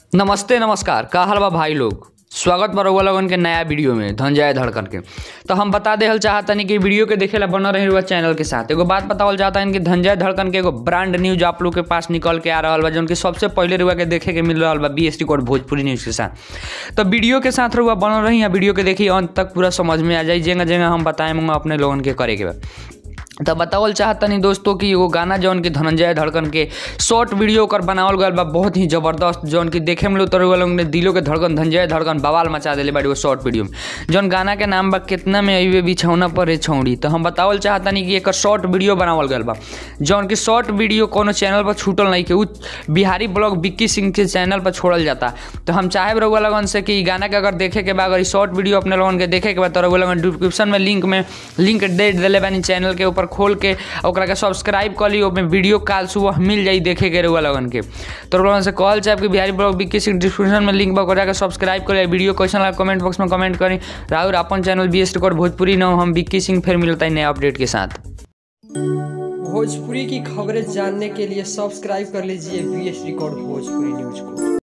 नमस्ते नमस्कार का हाल बा भाई लोग स्वागत बा रउआ लोगन के नया वीडियो में धनजय धड़कन के तो हम बता देहल चाहतनी कि वीडियो के देखेला बनल रही रउआ चैनल के साथ एगो बात बतावल चाहता कि धनजय धड़कन के एगो ब्रांड न्यूज आप लोग के पास निकल के आ रहल बा जौन कि सबसे पहले रउआ के देखे के मिल रहल बा B S T code Bhojpuri news के साथ तो वीडियो के साथ रउआ बनल रही वीडियो के देखिए अंत तक पूरा समझ में आ जाई जगह जगह हम बताएंगे अपने लोगन के करे के बा तो बतावल चाहतनी दोस्तों कि एगो गाना जौन कि धनंजय धड़कन के शॉर्ट वीडियो ओकर बनावल गल बा बहुत ही जबरदस्त जौन कि देखे में लोग तो लोग ने दिलों के धड़कन धनंजय धड़कन बवाल मचा दिले बाड़ी वो शॉर्ट वीडियो में जौन गाना के नाम बा कितना में अइबे बिछौना पर है छौड़ी तो हम बतावल चाहतनी कि एकर शॉर्ट वीडियो बनावल गल बा जौन कि शॉर्ट वीडियो कोनो चैनल पर छूटल नहीं के उ बिहारी ब्लॉग बिक्की सिंह के चैनल पर छोड़ल जाता तो हम चाहे रउआ लगन से कि इ गाना के अगर देखे के बा अगर शॉर्ट वीडियो अपने लोगन के देखे के बा तो रउआ लगन डिस्क्रिप्शन में लिंक में लिंक दे दिले बानी चैनल के ऊपर खोल के ओकरा के सब्सक्राइब कर ली ओमे वीडियो काल सुबह मिल जाई देखे के रउआ लगन के तो रउआ लगन से कहल चाहे कि बिहारी ब्लॉग बिक्की सिंह डिस्क्रिप्शन में लिंक बा ओकरा के सब्सक्राइब कर वीडियो क्वेश्चन ला कमेंट बॉक्स में कमेंट करी राहुल अपन channel B S record Bhojpuri न हम बिक्की सिंह फिर मिलता है नए अपडेट के साथ भोजपुरी की खबरें जानने के लिए सब्सक्राइब कर लीजिए B S record Bhojpuri news को